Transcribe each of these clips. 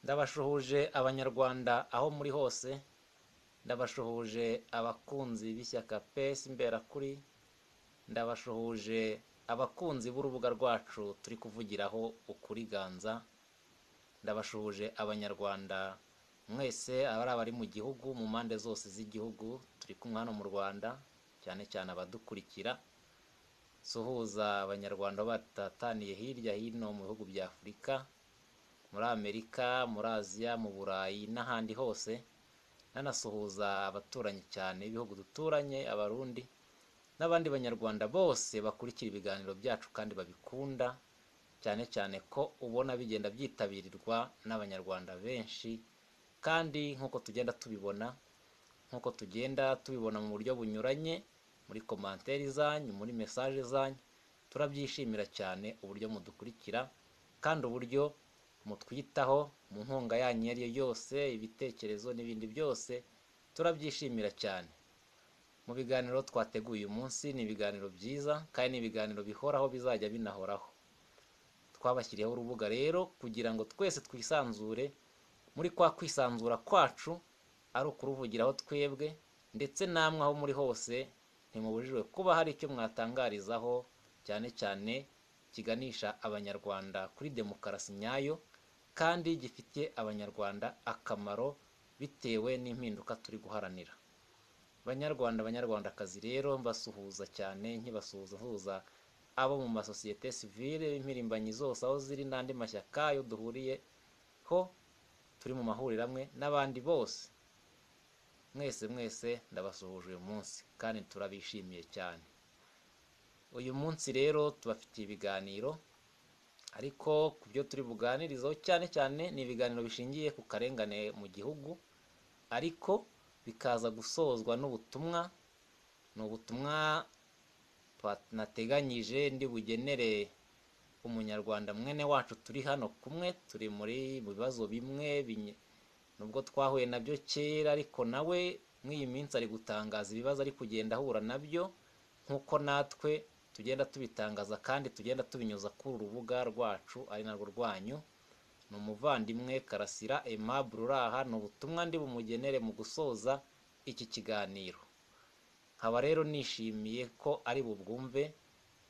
ndabashuhuje abanyarwanda aho muri hose ndabashuhuje abakunzi b'ishyaka pesi mberakuri ndabashuhuje abakunzi b'urubuga rwacu turi kuvugiraho ukuri ganza ndabashuhuje abanyarwanda mwese abari abari mu gihugu mu mpande zose z'igihugu turi kumwe hano mu rwanda cyane cyane abadukurikira suhuza abanyarwanda batataniye hirya hino mu bihugu bya afurika muri amerika muri aziya mu burayi n'ahandi hose nanasuhuza abaturanyi cyane b'ibihugu duturanye abarundi n'abandi banyarwanda bose bakurikira ibiganiro byacu kandi babikunda cyane cyane ko ubona bigenda byitabirwa n'abanyarwanda benshi kandi nk'uko tugenda tubibona nk'uko tugenda tubibona mu buryo bunyuranye muri komanteri zanyu muri mesaje zanyu turabyishimira cyane uburyo mudukurikira kandi uburyo mutwitaho mu nkunga yanyu iyo ari yo yose ibitekerezo n'ibindi byose turabyishimira cyane mu biganiro twateguye uyu munsi ni ibiganiro byiza kandi ni ibiganiro bihoraho bizajya binahoraho twabashyiriyeho urubuga rero kugira ngo twese twisanzure muri kwa kwisanzura kwacu ari ukuruvugiraho twebwe ndetse namwe aho muri hose ntimubujijwe kuba hari icyo mwatangarizaho cyane cyane kiganisha abanyarwanda kuri demokarasi nyayo kandi gifitiye abanyarwanda akamaro bitewe n'impinduka turi guharanira banyarwanda banyarwandakazi rero mbasuhuza cyane nkibasuhuza abo mu masosiyete sivile impirimbanyi zose aho ziri n'andi mashyaka yo duhuriyeho turi mu mahuriro amwe n'abandi bose mwese mwese ndabasuhuje uyu munsi kandi turabishimiye cyane uyu munsi rero tubafitiye ibiganiro ariko ku byo turi buganirizeho cyane cyane ni ibiganiro bishingiye ku karengane mu gihugu ariko bikaza gusozwa n'ubutumwa ni ubutumwa nateganyije ndi bugenere umunyarwanda mwene wacu turi hano kumwe turi muri mu bibazo bimwe nubwo twahuye nabyo kera ariko nawe muri iyi minsi ari gutangaza ibibazo ari kugenda ahura nabyo nk'uko natwe tugenda tubitangaza kandi tugenda tubinyuza kuri uru rubuga rwacu ari narwo rwanyu ni umuvandimwe karasira aimable uri aha ni ubutumwa ndi bumugenere mu gusoza iki kiganiro nkaba rero nishimiye ko ari bubwumve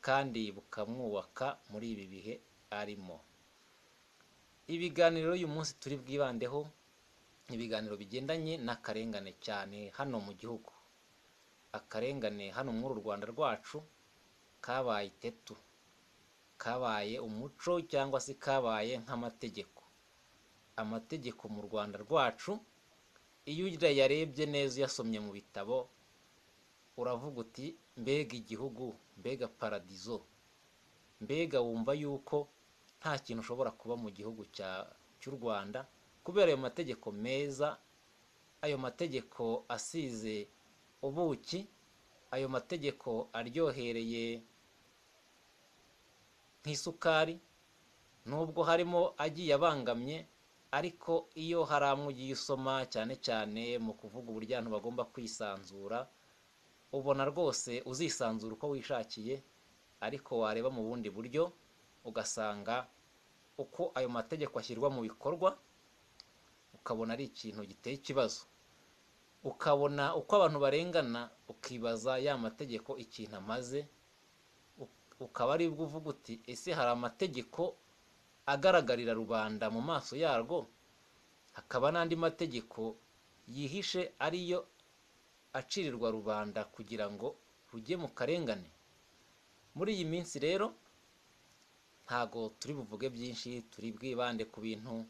kandi bukamwubaka muri ibi bihe arimo ibiganiro uyu munsi turi bwibandeho ibiganiro bigendanye n'akarengane cyane hano mu gihugu akarengane hano muri u rwanda rwacu kabaye itetu kabaye umuco cyangwa se kabaye nk'amategeko amategeko mu rwanda rwacu iyo uyarebye neza uyasomye mu bitabo uravuga uti mbega igihugu mbega paradizo mbega wumva yuko nta kintu ushobora kuba mu gihugu cy'u rwanda kubera ayo mategeko meza ayo mategeko asize ubuki ayo mategeko aryohereye nk'isukari nubwo harimo agiye abangamye ariko iyo hari amwe ugiye usoma cyane cyane mu kuvuga uburyo abantu bagomba kwisanzura ubona rwose uzisanzura uko wishakiye ariko wareba mu bundi buryo ugasanga uko ayo mategeko ashyirwa mu bikorwa ukabona ari ikintu giteye ikibazo ukabona uko abantu barengana ukibaza ya mategeko ikintu amaze ukaba ari bwo uvuga uti ese hari amategeko agaragarira rubanda mu maso yarwo hakaba n'andi mategeko yihishe ariyo acirirwa rubanda kugira ngo rujye mu karengane muri iyi minsi rero ntago turi buvuge byinshi turi bwibande ku bintu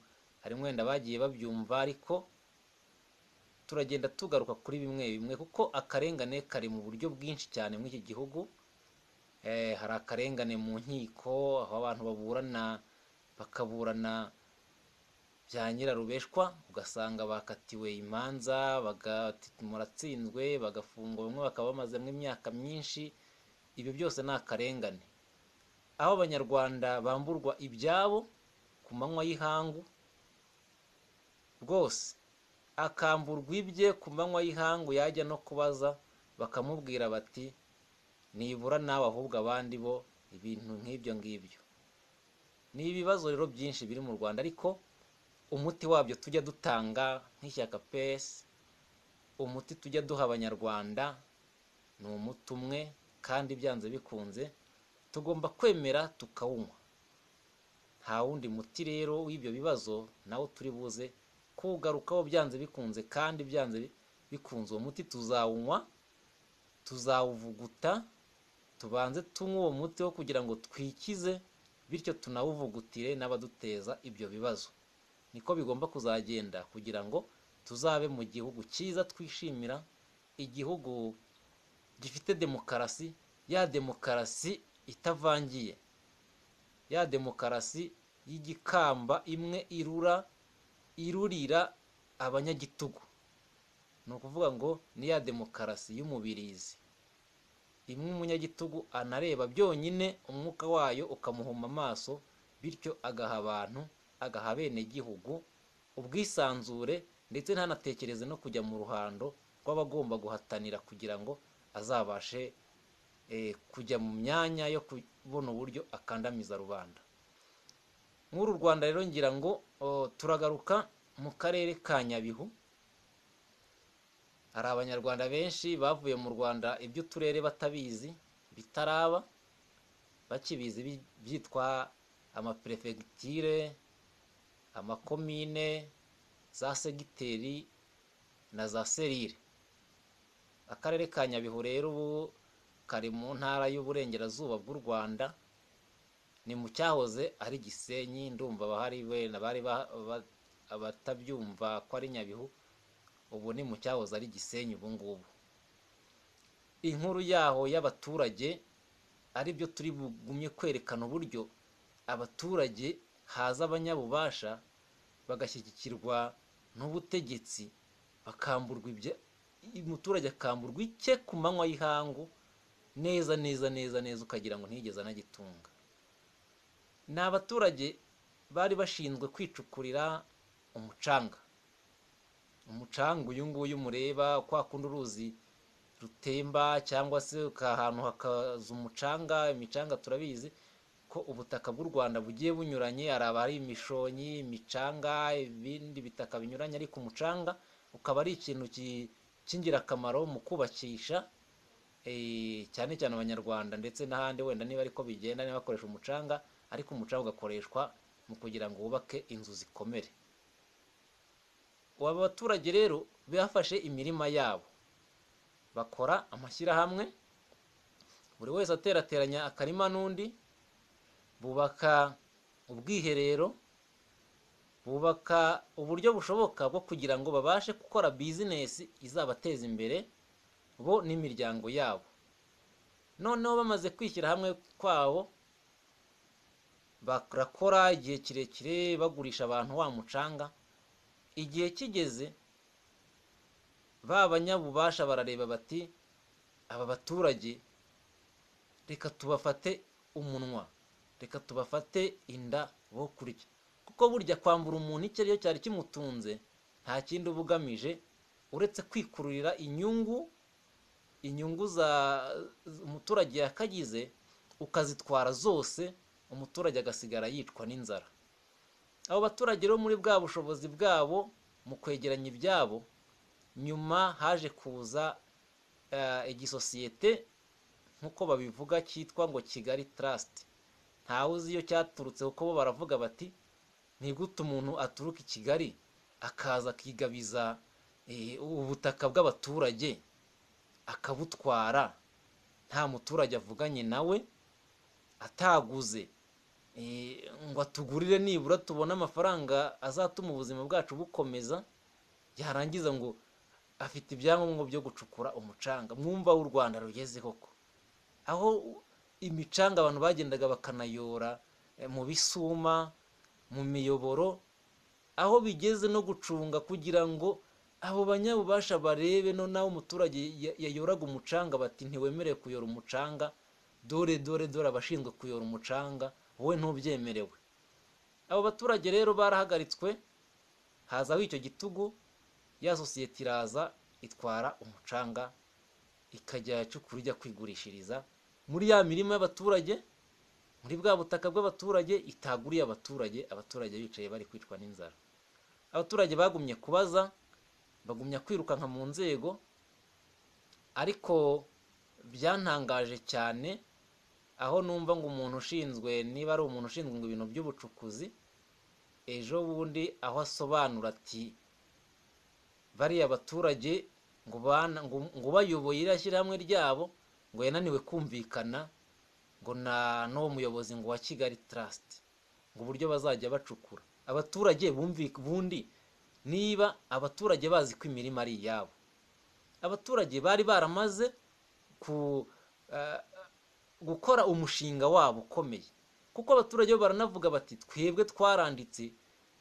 harimo wenda bagiye babyumva ariko turagenda tugaruka kuri bimwe bimwe kuko akarengane kari mu buryo bwinshi cyane muri iki gihugu hari akarengane mu nkiko aho abantu baburana bakaburana bya nyirarubeshwa ugasanga bakatiwe imanza muratsinzwe bagafungwa bamwe bakaba bamazemo imyaka myinshi ibyo byose ni akarengane aho abanyarwanda bamburwa ibyabo ku manywa y'ihangu rwose akamburwa ibye ku manywa y'ihangu yajya no kubaza bakamubwira bati nibura nawe ahubwo abandi bo ibintu nk'ibyo ngibyo ni ibibazo rero byinshi biri mu rwanda ariko umuti wabyo tujya dutanga nk'ishyaka pesi umuti tujya duha abanyarwanda ni umuti umwe kandi byanze bikunze tugomba kwemera tukawunywa nta wundi muti rero w'ibyo bibazo nawo turi buze kuwugarukaho byanze bikunze kandi byanze bikunze uwo muti tuzawunywa tuzawuvuguta tubanze tunywe uwo muti wo kugira ngo twikize bityo tunawuvugutire n'abaduteza ibyo bibazo niko bigomba kuzagenda kugira ngo tuzabe mu gihugu cyiza twishimira igihugu gifite demokarasi ya demokarasi itavangiye ya demokarasi y'igikamba imwe irura irurira abanyagitugu ni ukuvuga ngo ni ya demokarasi y'umubirizi imwe umunyagitugu anareba byonyine umwuka wayo ukamuhuma amaso bityo agaha abantu agaha abenegihugu ubwisanzure ndetse ntanatekereze no kujya mu ruhando rw'abagomba guhatanira kugira ngo azabashe kujya mu myanya yo kubona uburyo akandamiza rubanda nk'uru rwanda rero ngira ngo turagaruka mu karere ka nyabihu hari abanyarwanda benshi bavuye mu rwanda iby'uturere batabizi bitaraba bakibizi byitwa amaperefegitire amakomine za segiteri na za serire akarere ka nyabihu rero ubu kari mu ntara y'uburengerazuba bw'u rwanda ni mu cyahoze ari gisenyi ndumva abahari wenda bari abatabyumva ko ari nyabihu ubu ni mu cyahoze ari gisenyi ubu ngubu inkuru yaho y'abaturage aribyo turi bugumye kwerekana uburyo abaturage haza abanyabubasha bagashyigikirwa n'ubutegetsi bakamburwa ibyo umuturage akamburwa icye ku manywa y'ihangu neza neza neza neza ukagira ngo ntigeze anagitunga ni abaturage bari bashinzwe kwicukurira umucanga umucanga uyu nguyu mureba kwa kundi uruzi rutemba cyangwa se ahantu hakaza umucanga imicanga turabizi ko ubutaka bw'u rwanda bugiye bunyuranye hari abari imishonyi imicanga ibindi bitaka binyuranye ariko umucanga ukaba ari ikintu cy'ingirakamaro mu kubakisha cyane cyane abanyarwanda ndetse n'ahandi wenda niba ariko bigenda niba bakoresha umucanga ariko umucanga ugakoreshwa mu kugira ngo wubake inzu zikomere aba baturage rero bafashe imirima yabo bakora amashyirahamwe buri wese aterateranya akarima n'undi bubaka ubwiherero bubaka uburyo bushoboka bwo kugira ngo babashe gukora bizinesi izabateza imbere bo n'imiryango yabo noneho bamaze kwishyira hamwe kwabo barakora igihe kirekire bagurisha abantu wa mucanga igihe kigeze ba banyabubasha barareba bati aba baturage reka tubafate umunwa reka tubafate inda bo kurya kuko burya kwambura umuntu icyo ari cyo cyari kimutunze nta kindi uba ugamije uretse kwikururira inyungu inyungu za umuturage yakagize ukazitwara zose umuturage agasigara yicwa n'inzara abo baturage rero muri bwa bushobozi bwabo mu kwegeranya ibyabo nyuma haje kuza igisosiyete nk'uko babivuga cyitwa ngo kigali tarasiti ntawe uzi iyo cyaturutse kuko bo baravuga bati ni gute umuntu aturuka i kigali akaza akigabiza ubutaka bw'abaturage akabutwara nta muturage avuganye nawe ataguze ngo atugurire nibura tubone amafaranga azatuma ubuzima bwacu bukomeza yarangiza ngo afite ibyangombwa byo gucukura umucanga mwumva w'u rwanda rugeze koko aho imicanga abantu bagendaga bakanayora mu bisuma mu miyoboro aho bigeze no gucunga kugira ngo abo banyabubasha barebe no nawe umuturage yayoraga umucanga bati ntiwemerewe kuyora umucanga dore dore dore abashinzwe kuyora umucanga wowe ntubyemerewe abo baturage rero barahagaritswe hazaho icyo gitugu ya sosiyete iraza itwara umucanga ikajya yacukura ijya kwigurishiriza muri ya mirima y'abaturage muri bwa butaka bw'abaturage itaguriye abaturage abaturage bicaye bari kwicwa n'inzara abaturage bagumye kubaza bagumya kwirukanka mu nzego ariko byantangaje cyane aho numva ngo umuntu ushinzwe niba ari umuntu ushinzwe ngo ibintu by'ubucukuzi ejo bundi aho asobanura ati bariya abaturage ngo bana ngo bayoboye iriya shyirahamwe ryabo ngo yananiwe kumvikana ngo na n'uwo muyobozi ngo wa kigali tarasiti ngo uburyo bazajya bacukura abaturage bundi niba abaturage bazi ko imirima ari iyabo abaturage bari baramaze gukora umushinga wabo ukomeye kuko abaturage bo baranavuga bati twebwe twaranditse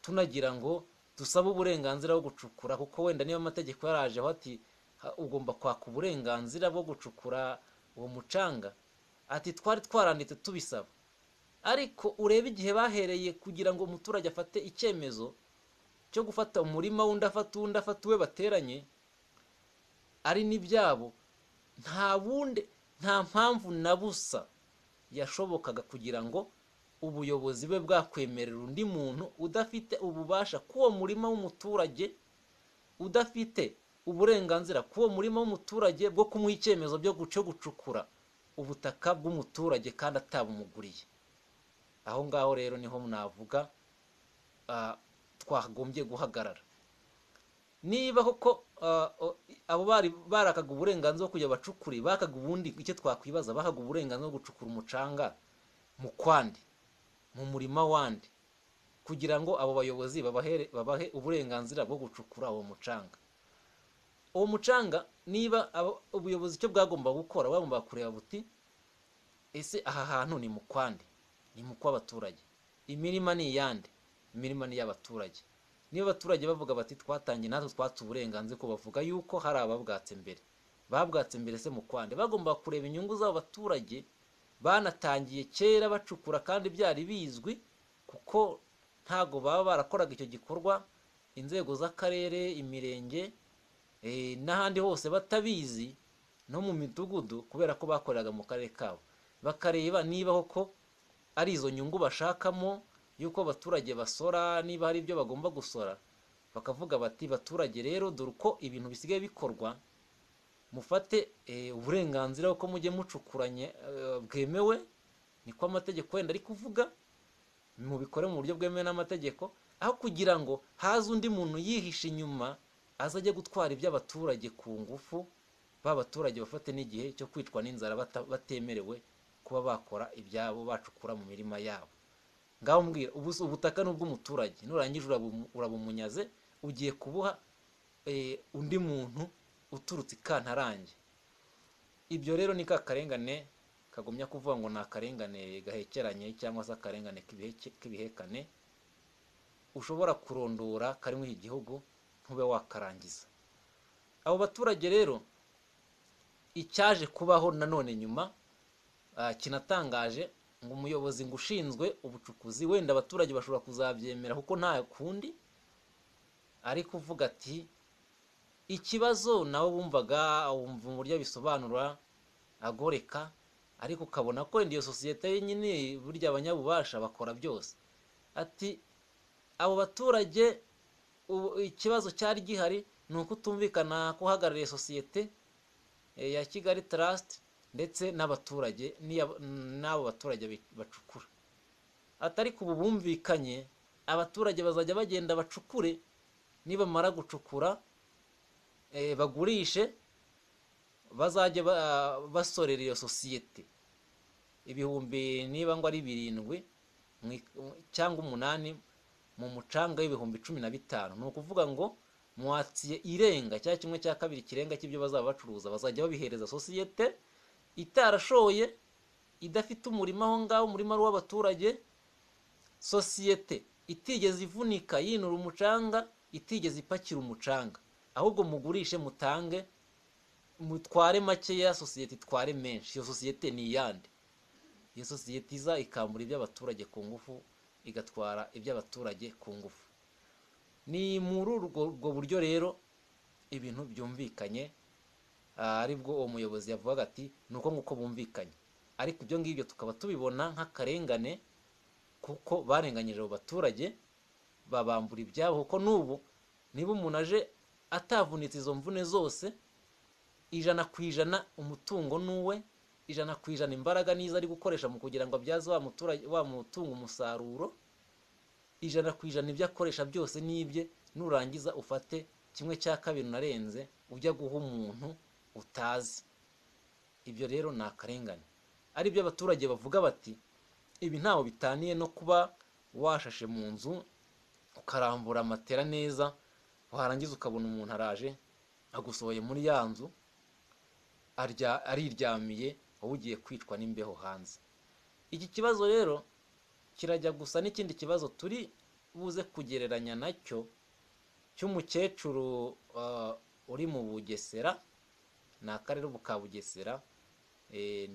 tunagira ngo dusabe uburenganzira bwo gucukura kuko wenda niba amategeko yarajeho ati ugomba kwaka uburenganzira bwo gucukura uwo mucanga ati twari twaranditse tubisaba ariko urebe igihe bahereye kugira ngo umuturage afate icyemezo cyo gufata umurima w'undi afata uwundi afata uwe bateranye ari n'ibyabo nta bundi nta mpamvu na busa yashobokaga kugira ngo ubuyobozi bube bwakwemerera undi muntu udafite ububasha k'uwo murima w'umuturage udafite uburenganzira k'uwo murima w'umuturage bwo kumuha icyemezo cyo gucukura ubutaka bw'umuturage kandi atabumuguriye aho ngaho rero niho navuga twagombye guhagarara niba koko abo bari barakaga uburenganzira bwo kujya abacukuri bakaga ubundi icyo twakwibaza bakaga uburenganzira bwo gucukura umucanga mu kwandi mu murima wandi kugira ngo abo bayobozi babahe uburenganzira bwo gucukura uwo mucanga uwo mucanga niba ubuyobozi icyo bwagomba gukora bagomba kureba buti ese aha hantu ni mu kwandi ni mu kw'abaturage imirima ni iyande imirima ni iy'abaturage niba abaturage bavuga bati twatangiye natwe twatse uburenganzira ko bavuga yuko hari ababwatse mbere babwatse mbere se mu kwande bagomba kureba inyungu z'abo baturage banatangiye kera bacukura kandi byari bizwi kuko ntabwo baba barakoraga icyo gikorwa inzego z'akarere imirenge n'ahandi hose batabizi no mu midugudu kubera ko bakoreraga mu karere kabo bakareba niba koko ari izo nyungu bashakamo y'uko abaturage basora niba hari ibyo bagomba gusora bakavuga bati baturage rero dore uko ibintu bisigaye bikorwa mufate uburenganzira ko mujye mucukuranye bwemewe niko amategeko wenda ari kuvuga mubikore mu buryo bwemewe n'amategeko aho kugira ngo haze undi muntu yihishe inyuma aza ajye gutwara iby'abaturage ku ngufu ba baturage bafate n'igihe cyo kwicwa n'inzara batemerewe kuba bakora ibyabo bacukura mu mirima yabo ngaho mbwira ubutaka ni ubw'umuturage nurangiza urabumunyaze ugiye kubuha undi muntu uturutse ikantarange ibyo rero ni ka karengane kagumya kuvuga ngo ni akarengane gahekeranye cyangwa se akarengane k'ibihekane ushobora kurondora karimo iki gihugu ntube wakarangiza abo baturage rero icyaje kubaho nanone nyuma kinatangaje ngo umuyobozi ngo ushinzwe ubucukuzi wenda abaturage bashobora kuzabyemera kuko nta kundi ari kuvuga ati ikibazo nawe wumvaga wumva uburyo bisobanura agoreka ariko ukabona ko wenda iyo sosiyete nyine burya abanyabubasha bakora byose ati abo baturage ikibazo cyari gihari ni uko utumvikana kuhagarariye sosiyete ya kigali tarasiti ndetse n'abaturage n'abo baturage bacukura atari ku bumvikanye abaturage bazajya bagenda bacukure nibamara gucukura bagurishe bazajya basorera iyo sosiyete ibihumbi niba ngo ari birindwi cyangwa umunani mu mucanga w'ibihumbi cumi na bitanu ni ukuvuga ngo mwatsiye irenga cya kimwe cya kabiri kirenga cy'ibyo bazaba bacuruza bazajya babihereza sosiyete itarashoye idafite umurima aho ngaho umurima ari uw'abaturage sosiyete itigeze ivunika yinura umucanga itigeze ipakira umucanga ahubwo mugurishe mutange mutware makeya sosiyete itware menshi iyo sosiyete ni iyande iyo sosiyete iza ikambura iby'abaturage ku ngufu igatwara iby'abaturage ku ngufu ni muri urwo buryo rero ibintu byumvikanye aribwo uwo muyobozi yavugaga ati ni uko nguko bumvikanye ariko ibyo ngibyo tukaba tubibona nk'akarengane kuko barenganyije abo baturage babambura ibyabo kuko n'ubu niba umuntu aje atavunitse izo mvune zose ijana ku ijana umutungo ni uwe ijana ku ijana imbaraga nizo ari gukoresha mu kugira ngo abyaze wa muturage wa mutungo umusaruro ijana ku ijana ibyo akoresha byose ni ibye nurangiza ufate kimwe cya kabiri unarenze ujya guha umuntu utazi ibyo rero ni akarengane ari byo abaturage bavuga bati ibi ntaho bitaniye no kuba washashe mu nzu ukarambura amatera neza warangiza ukabona umuntu araje agusohoye muri ya nzu arya ariryamiye wowe ugiye kwicwa n'imbeho hanze iki kibazo rero kirajya gusa n'ikindi kibazo turi buze kugereranya nacyo cy'umukecuru uri mu bugesera ni akarere ubu ka bugesera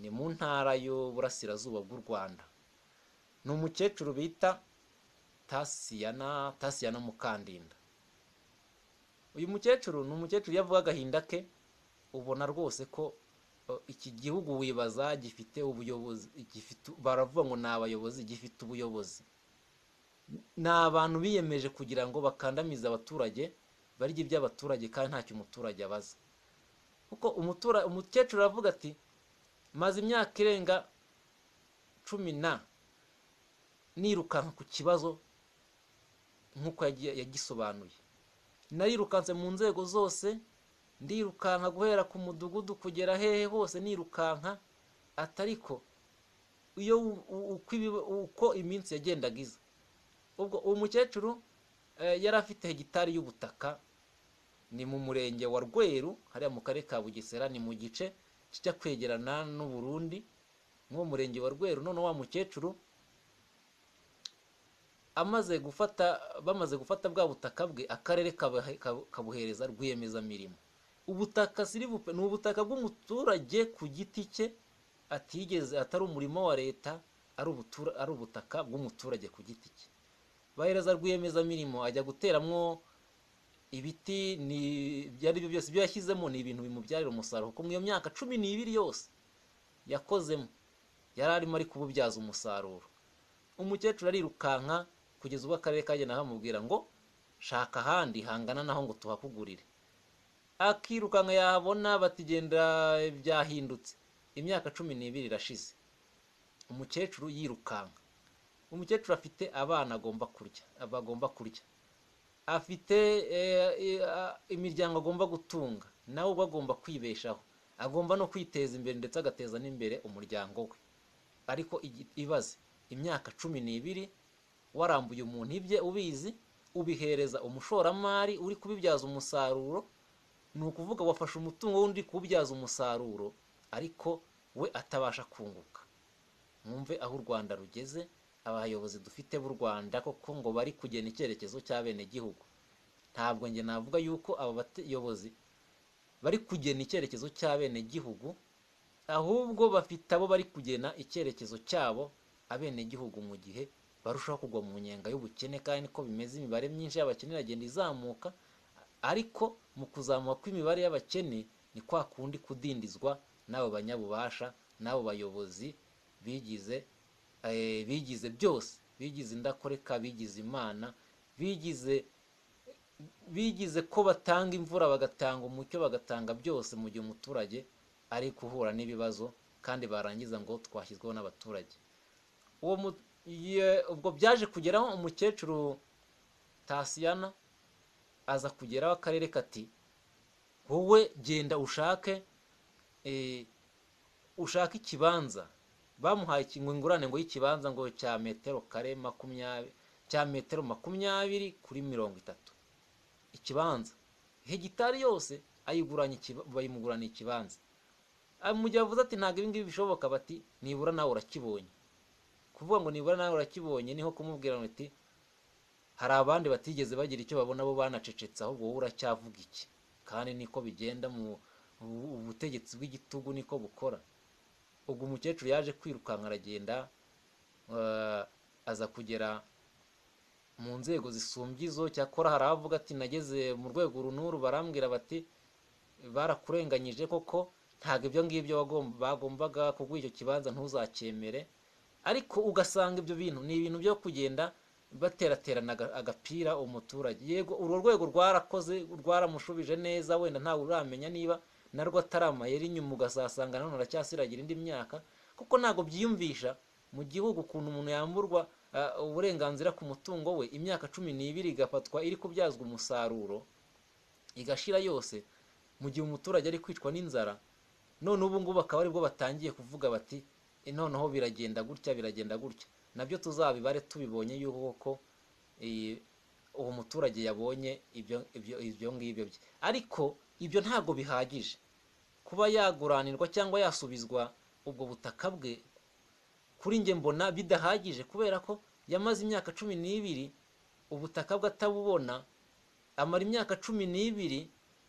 ni mu ntara y'uburasirazuba bw'u rwanda ni umukecuru bita tasiyana tasiyana mukandinda uyu mukecuru ni umukecuru iyo avuga agahinda ke ubona rwose ko iki gihugu wibaza gifite ubuyobozi gifite baravuga ngo ni abayobozi gifite ubuyobozi ni abantu biyemeje kugira ngo bakandamize abaturage barye iby'abaturage kandi ntacyo umuturage abaza kuko umukecuru aravuga ati maze imyaka irenga cumi na nirukanka ku kibazo nk'uko yagisobanuye narirukanse mu nzego zose ndirukanka guhera ku mudugudu kugera hehe hose nirukanka atariko iyo uko iminsi yagendaga iza ubwo uwo mukecuru yari afite hegitari y'ubutaka ni mu murenge wa rweru hariya mu karere ka bugesera ni mu gice kijya kwegerana n'uburundi nk'uwo murenge wa rweru none wa mukecuru amaze gufata bamaze gufata bwa butaka bwe akarere kabuhereza rwiyemezamirimo ubutaka siribupe ni ubutaka bw'umuturage ku giti cye atigeze atari umurimo wa leta ari ubutaka bw'umuturage ku giti cye bahereza rwiyemezamirimo ajya guteramo ibiti ibyo ari byo byose ibyo yashyizemo ni ibintu bimubyarira umusaruro kuko mu iyo myaka cumi n'ibiri yose yakozemo yari arimo ari kububyaza umusaruro umukecuru arirukanka kugeza ubwo akarere kagenda kamubwira ngo shaka ahandi hangana naho ngo tuhakugurire akirukanka yabona batigenda byahindutse imyaka cumi n'ibiri irashize umukecuru yirukanka umukecuru afite abana agomba kurya bagomba kurya afite imiryango agomba gutunga nawe ubwo agomba kwibeshaho agomba no kwiteza imbere ndetse agateza n'imbere umuryango we ariko ibaze imyaka cumi n'ibiri warambuye umuntu ibye ubizi ubihereza umushoramari uri kubibyaza umusaruro ni ukuvuga wafashe umutungo w'undi kuwubyaza umusaruro ariko we atabasha kunguka mwumve aho u rwanda rugeze abayobozi dufite b'u rwanda koko ngo bari kugena icyerekezo cy'abenegihugu ntabwo njye navuga yuko aba bayobozi bari kugena icyerekezo cy'abenegihugu ahubwo bafite abo bari kugena icyerekezo cyabo abenegihugu mu gihe barushaho kugwa mu nyenga y'ubukene kandi ko bimeze imibare myinshi y'abakene iragenda izamuka ariko mu kuzamuka kw'imibare y'abakene ni kwa kundi kudindizwa n'abo banyabubasha n'abo bayobozi bigize bigize byose bigize indakoreka bigize imana bigize bigize ko batanga imvura bagatanga umucyo bagatanga byose mu gihe umuturage ari guhura n'ibibazo kandi barangiza ngo twashyizweho n'abaturage ubwo byaje kugeraho umukecuru tasiyana aza kugeraho akarere kati wowe genda ushake ushake ikibanza bamuhaye ingurane ngo y'ikibanza ngo cya metero kare makumyabiri cya metero makumyabiri kuri mirongo itatu ikibanza hegitari yose ayiguranye bayimugurana ikibanza mu gihe avuze ati ntabwo ibingibi bishoboka bati nibura nawe urakibonye kuvuga ngo nibura nawe urakibonye niho kumubwira ngo ati hari abandi batigeze bagira icyo babona bo banacecetse ahubwo wowe uracyavuga iki kandi niko bigenda mu butegetsi bw'igitugu niko bukora ubwo umukecuru yaje kwirukanka aragenda aza kugera mu nzego zisumbye izo cyakora hari abavuga ati nageze mu rwego runuru barambwira bati barakurenganyije koko ntabwo ibyo ngibyo bagombaga kuguha icyo kibanza ntuzacyemere ariko ugasanga ibyo bintu ni ibintu byo kugenda bateraterana aga- agapira umuturage yego urwo rwego rwarakoze rwaramushubije neza wenda ntawe uramenya niba narwo atari amayeri inyuma ugasasanga nanone aracyasiragira indi myaka kuko ntabwo byiyumvisha mu gihugu ukuntu umuntu yamburwa ah, uburenganzira ku mutungo we imyaka cumi n'ibiri igafatwa iri kubyazwa umusaruro igashira yose mu gihe umuturage ari kwicwa n'inzara none ubu ngubu akaba aribwo batangiye kuvuga bati "E, noneho biragenda gutya biragenda gutya nabyo tuzabibare tubibonye yuko eh, uwo muturage yabonye ibyo ibyo ibyo ngibyo bye ariko ibyo ntabwo bihagije kuba yaguranirwa cyangwa yasubizwa ubwo butaka bwe kuri njye mbona bidahagije kubera ko yamaze imyaka cumi n'ibiri ubutaka bwe atabubona amara imyaka cumi n'ibiri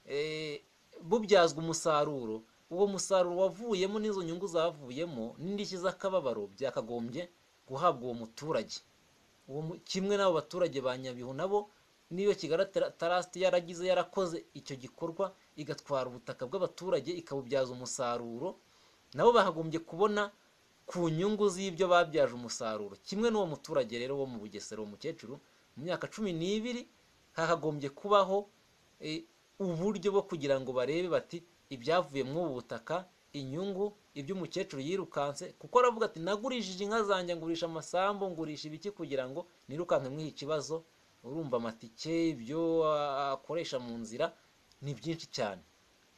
eh, bubyazwa umusaruro uwo musaruro wavuyemo n'izo nyungu zavuyemo n'indishyi z'akababaro byakagombye guhabwa uwo muturage uwo mu- kimwe n'abo baturage ba nyabihu nabo niyo kigali tarasiti yaragize yarakoze icyo gikorwa igatwara ubutaka bw'abaturage ikabubyaza umusaruro nabo bakagombye kubona ku nyungu z'ibyo babyaje umusaruro kimwe n'uwo muturage rero wo mu bugesera uwo mukecuru mu myaka cumi n'ibiri hakagombye kubaho eh, uburyo bwo kugira ngo barebe bati ibyavuye muri ubu butaka inyungu iby'umukecuru yirukanse kuko aravuga ati nagurishije inka zanjye ngurisha amasambu ngurisha ibiki kugira ngo nirukanke mwiha ikibazo urumva amatike ibyo ah, akoresha mu nzira ni byinshi cyane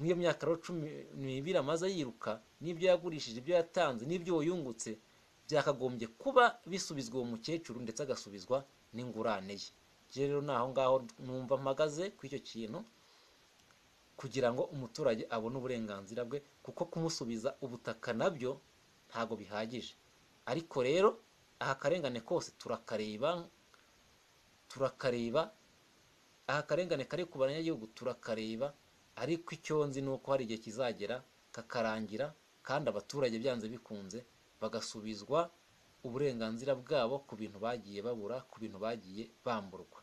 n'iyo myaka rero cumi n'ibiri amaze yiruka n'ibyo yagurishije ibyo yatanze n'ibyo yungutse byakagombye kuba bisubizwa uwo mukecuru ndetse agasubizwa n'ingurane ye Njye rero ni aho ngaho numva mpagaze ku icyo kintu kugira ngo umuturage abone uburenganzira bwe kuko kumusubiza ubutaka nabyo ntabwo bihagije ariko rero aha karengane kose turakareba turakareba aha akarengane kari ku banyagihugu turakareba ariko icyo nzi ni uko hari igihe kizagera kakarangira kandi abaturage byanze bikunze bagasubizwa uburenganzira bwabo ku bintu bagiye babura ku bintu bagiye bamburwa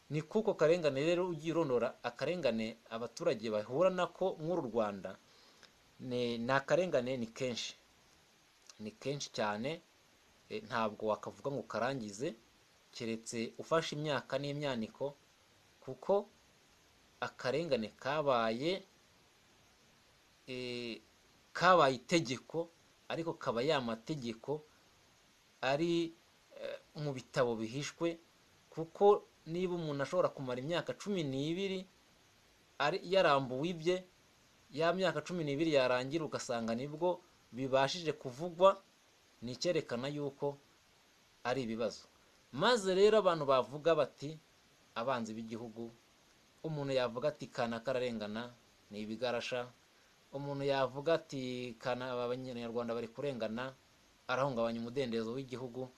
ni kuko karengane rero ugiye urondora akarengane abaturage bahura nako nk'uru rwanda ni ni akarengane ni kenshi ni kenshi cyane eh, ntabwo wakavuga ngo ukarangize keretse ufashe imyaka n'imyaniko kuko akarengane kabaye eh, kabaye itegeko ariko kaba ya mategeko ari eh, mu bitabo bihishwe kuko niba umuntu ashobora kumara imyaka cumi n'ibiri ari yarambuwe ibye ya myaka cumi n'ibiri yarangira ugasanga nibwo bibashije kuvugwa ni icyerekana yuko ari ibibazo maze rero abantu bavuga bati abanzi b'igihugu umuntu yavuga ati kana kararengana ni ibigarasha umuntu yavuga ati kana aba banyarwanda bari kurengana arahungabanya umudendezo w'igihugu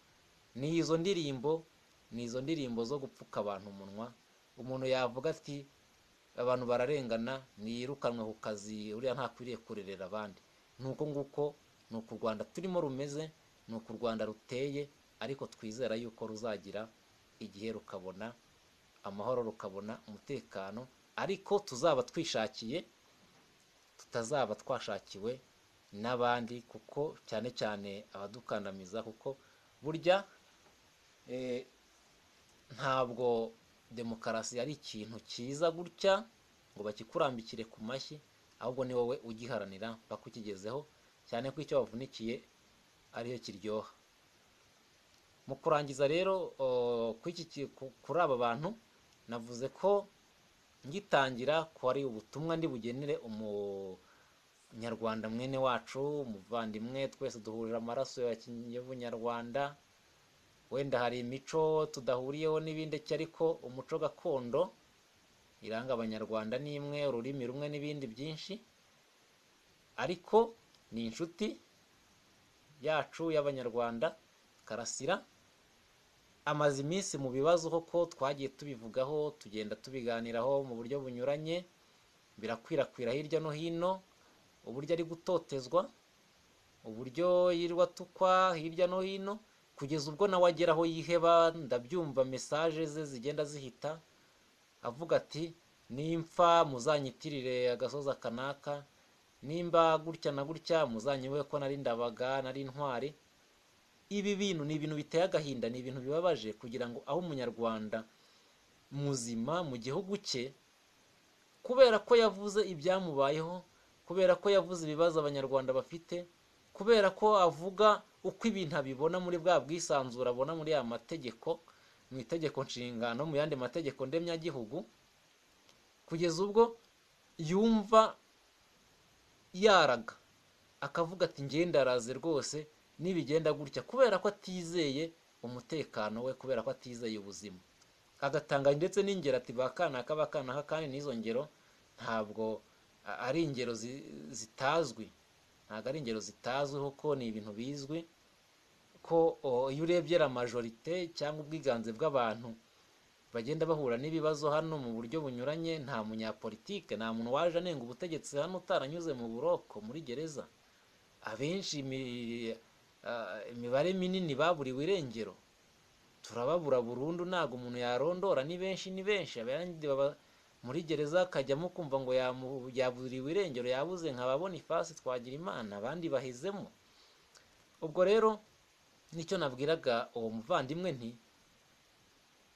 ni izo ndirimbo ni izo ndirimbo zo gupfuka abantu umunwa umuntu yavuga ati abantu bararengana ntiyirukanwe ku kazi uriya ntakwiriye kurerera abandi ni uko nguko ni uku u rwanda turimo rumeze ni uku u rwanda ruteye ariko twizera yuko ruzagira igihe rukabona amahoro rukabona umutekano ariko tuzaba twishakiye tutazaba twashakiwe n'abandi kuko cyane cyane abadukandamiza kuko burya eh, ntabwo demokarasi ari ikintu cyiza gutya ngo bakikurambikire ku mashyi ahubwo ni wowe ugiharanira paka ukigezeho cyane ko icyo wavunikiye ariyo kiryoha mu kurangiza rero o, ku iki ki- ku- kuri aba bantu navuze ko ngitangira ko ari ubutumwa ndi bugenere umunyarwanda mwene wacu umuvandimwe twese duhurira amaraso ya ki- y'ubunyarwanda wenda hari imico tudahuriyeho n'ibindi ki ariko umuco gakondo iranga abanyarwanda ni imwe ururimi rumwe n'ibindi byinshi ariko ni inshuti yacu y'abanyarwanda karasira amaze iminsi mu bibazo koko twagiye tubivugaho tugenda tubiganiraho mu buryo bunyuranye birakwirakwira hirya no hino uburyo ari gutotezwa uburyo yirwa atukwa hirya no hino kugeza ubwo nawe agera aho yiheba ndabyumva mesaje ze zigenda zihita avuga ati nimfa muzanyitirire agasozi akanaka nimba gutya na gutya muzanyibuhe ko nari ndabaga nari intwari ibi bintu ni ibintu biteye agahinda ni ibintu bibabaje kugira ngo aho umunyarwanda muzima mu gihugu cye kubera ko yavuze ibyamubayeho kubera ko yavuze ibibazo abanyarwanda bafite kubera ko avuga uko ibintu abibona muri bwa bwisanzure abona muri ya mategeko mu itegeko nshinga no mu yandi mategeko ndemyagihugu kugeza ubwo yumva yaraga akavuga ati ngendaraze rwose nibigenda gutya kubera ko atizeye umutekano we kubera ko atizeye ubuzima agatanga ndetse n'ingero ati bakanaka bakanaka kandi n'izo ngero ntabwo a- ari ingero zi- zitazwi ntabwo ari ingero zitazwiho ko ni ibintu bizwi ko o, iyo urebye la majorite cyangwa ubwiganze bw'abantu bagenda bahura n'ibibazo hano mu buryo bunyuranye nta munyapolitike nta muntu waje anenga ubutegetsi hano utaranyuze mu buroko muri gereza abenshi imi- ah, imibare minini baburiwe irengero turababura burundu ntabwo umuntu yarondora ni benshi ni benshi abandi baba muri gereza akajyamo kumva ngo yamu- yaburiwe irengero yabuze nkaba bonifasi twagira imana abandi bahezemo ubwo rero nicyo nabwiraga uwo muvandimwe nti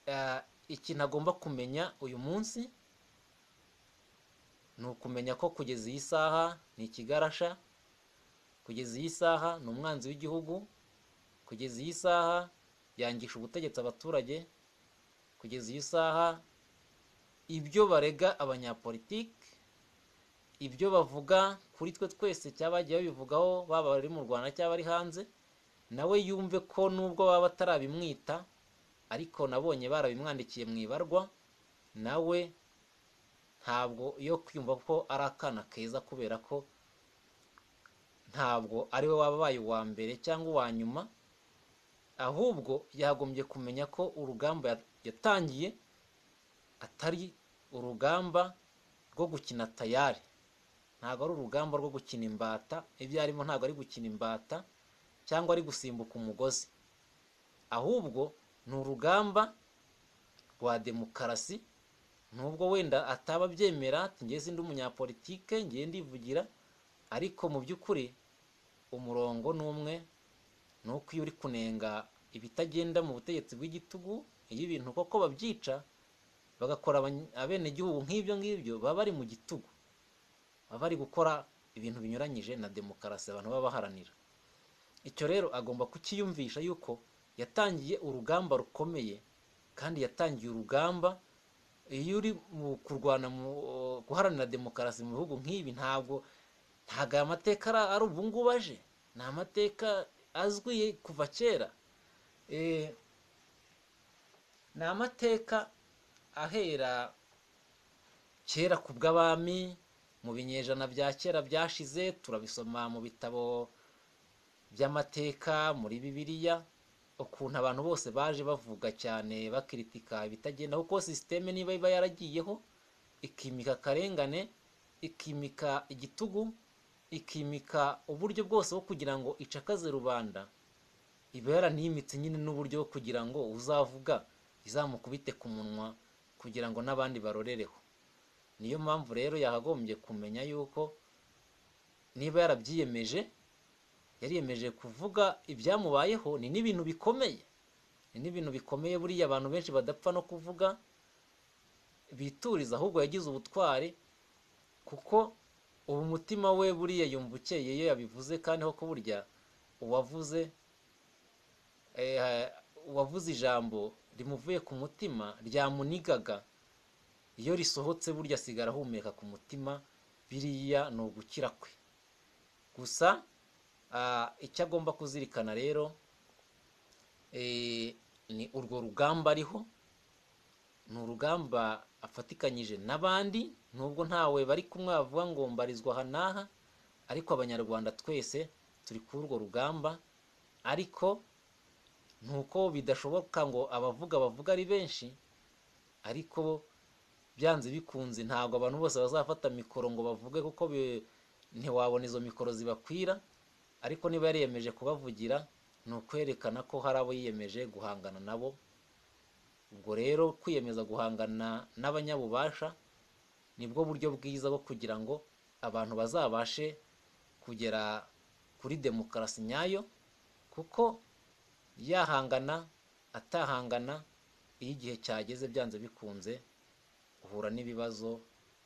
"Ah, ikintu agomba kumenya uyu munsi ni ukumenya ko kugeza iyi saha ni ikigarasha kugeza iyi saha ni umwanzi w'igihugu kugeza iyi saha yangisha ubutegetsi abaturage kugeza iyi saha ibyo barega abanyapolitike ibyo bavuga kuri twe twese cyaba bagiye babivugaho baba bari mu rwanda cyaba ari hanze nawe yumve ko nubwo baba batarabimwita ariko nabonye barabimwandikiye mu ibarwa nawe ntabwo yo kwiyumva ko ari akana keza kubera ko ntabwo ari we wabaye uwa mbere cyangwa uwa nyuma ahubwo yagombye kumenya ko urugamba ya- yatangiye atari urugamba rwo gukina tayari ntabwo ari urugamba rwo gukina imbata ibyo arimo ntabwo ari gukina imbata cyangwa ari gusimbuka umugozi ahubwo ni urugamba rwa demokarasi nubwo wenda ataba abyemera ati njye sindi umunyapolitike ngiye ndivugira ariko mu by'ukuri umurongo ni umwe ni uko iyo uri kunenga ibitagenda mu butegetsi bw'igitugu iyo ibintu koko babyica bagakora abany- abenegihugu nk'ibyo ngibyo baba bari mu gitugu baba bari gukora ibintu binyuranyije na demokarasi abantu baba baharanira icyo rero agomba kukiyumvisha yuko yatangiye urugamba rukomeye kandi yatangiye urugamba iyo uri mu kurwana mu guharanira demokarasi mu bihugu nk'ibi ntabwo ntabwo aya mateka ari- ari ubu ngubu aje ni amateka azwi kuva kera Eh, ni amateka ahera kera ku bw'abami mu binyejana bya kera byashize turabisoma mu bitabo by'amateka muri bibiliya ukuntu abantu bose baje bavuga cyane bakiritika ibitagenda kuko sisiteme niba iba yaragiyeho ikimika akarengane ikimika igitugu ikimika uburyo bwose bwo kugira ngo icakaze rubanda iba yaranimitse nyine n'uburyo bwo kugira ngo uzavuga izamukubite ku munwa kugira ngo n'abandi barorereho niyo mpamvu rero yakagombye kumenya yuko niba yarabyiyemeje yariyemeje kuvuga ibyamubayeho ni n'ibintu bikomeye ni n'ibintu bikomeye buriya abantu benshi badapfa no kuvuga bituriza ahubwo yagize ubutwari kuko ubu umutima we buriya yumva ukeye iyo yabivuze kandi ho burya uwavuze eh, uwavuze ijambo rimuvuye ku mutima ryamunigaga iyo risohotse burya asigara ahumeka ku mutima biriya ni ugukira kwe gusa ah, icyo agomba kuzirikana rero eh, ni urwo rugamba ariho ni urugamba afatikanyije n'abandi nubwo ntawe bari kumwe bavuga ngo mbarizwa aha n'aha ariko abanyarwanda twese turi kuri urwo rugamba ariko ni uko bidashoboka ngo abavuga bavuga ari benshi ariko byanze bikunze ntabwo abantu bose bazafata mikoro ngo bavuge kuko bi- ntiwabona izo mikoro zibakwira ariko niba yariyemeje kubavugira ni ukwerekana ko hari abo yiyemeje guhangana nabo ubwo rero kwiyemeza guhangana n'abanyabubasha nibwo buryo bwiza bwo kugira ngo abantu bazabashe kugera kuri demokarasi nyayo kuko yahangana atahangana iyo igihe cyageze byanze bikunze uhura n'ibibazo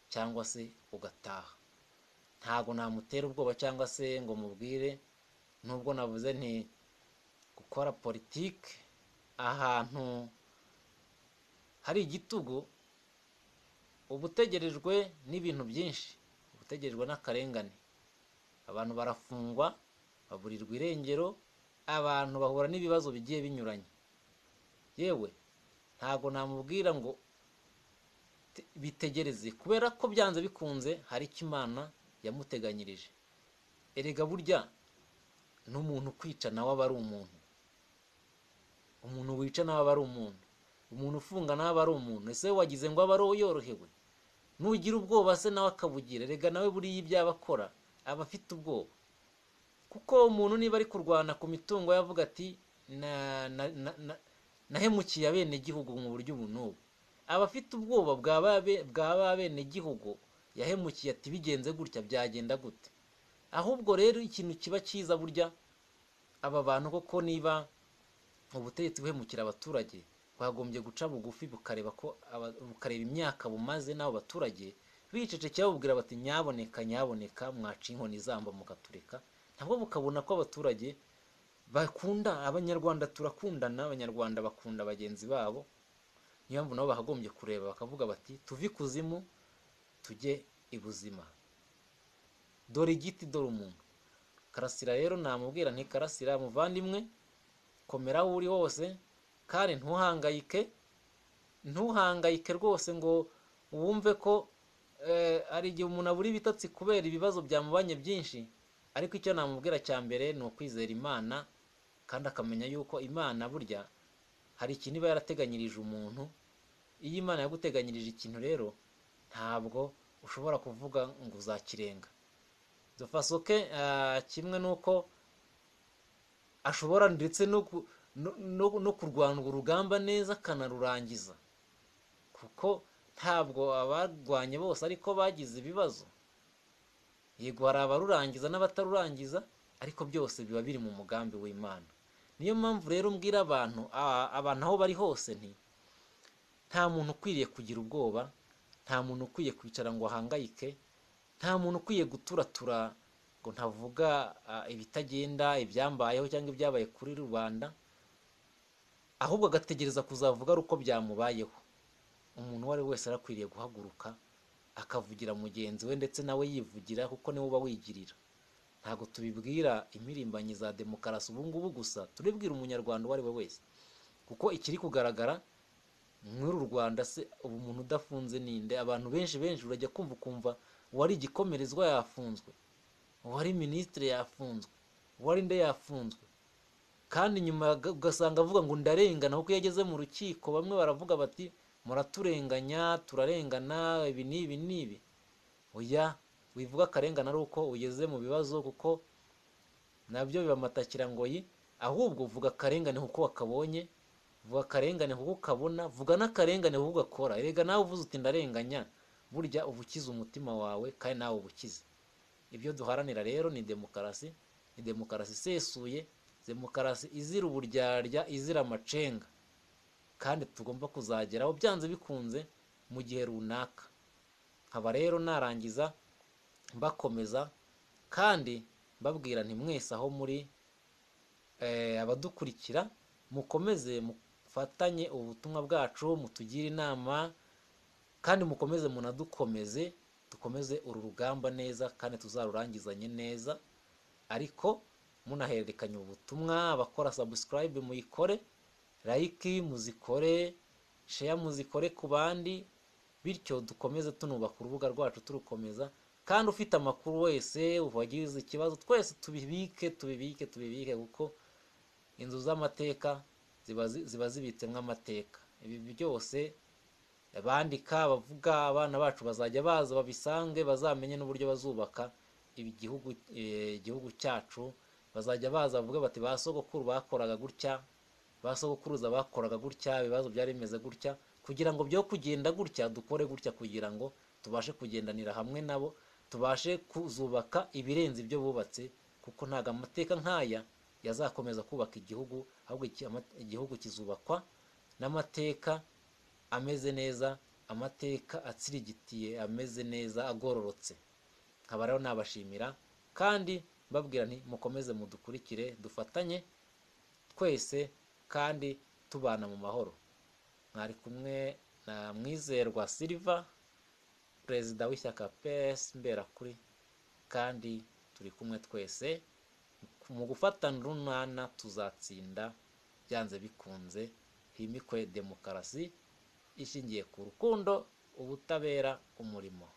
cyangwa se ugataha ntabwo namutera ubwoba cyangwa se ngo mubwire nubwo navuze nti gukora politiki ahantu hari igitugu uba utegerejwe n'ibintu byinshi uba utegerejwe n'akarengane abantu barafungwa baburirwa irengero abantu bahura n'ibibazo bigiye binyuranye yewe ntabwo namubwira ngo bitegereze kubera ko byanze bikunze hari icyo imana yamuteganyirije erega burya n'umuntu kwica nawe aba ari umuntu umuntu wica nawe aba ari umuntu umuntu ufunga nawe aba ari umuntu ese wagize ngo abe ari uwo yorohewe nugira ubwoba se nawe akabugira erega nawe buriya ibyaba akora aba afite ubwoba kuko umuntu niba ari kurwana ku mitungo yavuga ati nahemukiye abenegihugu mu buryo ubu n'ubu aba afite ubwoba bwa ba benegihugu yahemukiye ati bigenze gutya byagenda gute ahubwo rero ikintu kiba cyiza burya aba bantu koko niba ubutegetsi buhemukira abaturage bagombye guca bugufi bukareba ko bukareba imyaka bumaze n'abo baturage bicecekeye babubwira bati nyaboneka nyaboneka mwaca inkoni izamba mukatureka nabwo bukabona ko abaturage bakunda abanyarwanda turakundana abanyarwanda bakunda bagenzi babo niyo mpamvu nabo bakagombye kureba bakavuga bati tuve ikuzimu tujye ibuzima dore igiti dore umuntu karasira rero namubwira nti karasira muvandimwe komera aho uri hose kandi ntuhangayike ntuhangayike rwose ngo wumve ko hari igihe umuntu abura ibitotsi kubera ibibazo byamubanye byinshi ariko icyo namubwira cya mbere ni ukwizera imana kandi akamenya yuko imana burya hari ikintu iba yarateganyirije umuntu iyo imana yaguteganyirije ikintu rero ntabwo ushobora kuvuga ngo uzakirenga dufasoke kimwe n'uko ashobora ndetse no kurwana urwo rugamba neza akanarurangiza kuko ntabwo abarwanye bose ariko bagize ibibazo yego hari abarurangiza n'abatarurangiza ariko byose biba biri mu mugambi w'imana niyo mpamvu rero mbwira abantu abantu aho bari hose nti nta muntu ukwiriye kugira ubwoba nta muntu ukwiye kwicara ngo ahangayike nta muntu ukwiye guturatura ngo ntavuga ibitagenda ibyambayeho cyangwa ibyabaye kuri rubanda ahubwo agategereza kuzavuga ari uko byamubayeho umuntu uwo ari we wese arakwiriye guhaguruka akavugira mugenzi we ndetse nawe yivugira kuko niwe uba wigirira ntabwo tubibwira imirimbanyi za demokarasi ubu ngubu gusa turibwira umunyarwanda uwo ari we wese kuko ikiri kugaragara muri uru rwanda se ubu umuntu udafunze ninde abantu benshi benshi urajya kumva ukumva uwari igikomerezwa yafunzwe uwari minisitiri yafunzwe uwari nde yafunzwe kandi nyuma ugasanga avuga ngo ndarengana kuko iyo ageze mu rukiko bamwe baravuga bati muraturenganya turarengana ibi n'ibi n'ibi oya wivuga akarengane ari uko ugeze mu bibazo kuko nabyo bibamatakira ngo yi ahubwo vuga akarengane kuko wakabonye vuga akarengane kuko ukabona vuga n'akarengane kuko ugakora erega nawe uvuze uti ndarenganya burya uba ukize umutima wawe kandi nawe uba ukize ibyo duharanira rero ni demokarasi ni demokarasi isesuye demokarasi izira uburyarya izira amacenga kandi tugomba kuzageraho byanze bikunze mu gihe runaka nkaba rero narangiza bakomeza kandi mbabwira nti mwese aho muri abadukurikira mukomeze mufatanye ubutumwa bwacu mutugire inama kandi mukomeze munadukomeze dukomeze uru rugamba neza kandi tuzarurangizanye neza ariko munahererekanya ubutumwa abakora sabusikarayibe muyikore layiki muzikore sheya muzikore ku bandi bityo dukomeze tunubaka urubuga rwacu turukomeza kandi ufite amakuru wese wagize ikibazo twese tubibike tubibike tubibike kuko inzu z'amateka ziba zibitsemo amateka ibi byose bandika bavuga abana bacu bazajya baza babisange bazamenye n'uburyo bazubaka igihugu cyacu bazajya baza bavuga bati ba sogokuru bakoraga gutya ba sogokuruza bakoraga gutya ibibazo byari bimeze gutya kugira ngo byo kugenda gutya dukore gutya kugira ngo tubashe kugendanira hamwe nabo tubashe kuzubaka ibirenze ibyo bubatse kuko ntabwo amateka nk'aya yazakomeza kubaka igihugu ahubwo iki- ama- igihugu kizubakwa n'amateka ameze neza amateka atsirigitiye ameze neza agororotse nkaba rero nabashimira kandi mbabwira nti mukomeze mudukurikire dufatanye twese kandi tubana mu mahoro mwari kumwe na mwizerwa silva perezida w'ishyaka pesi mberakuri kandi turi kumwe twese mu gufatana urunana tuzatsinda byanze bikunze himikwe demokarasi ishingiye ku rukundo ubutabera umurimo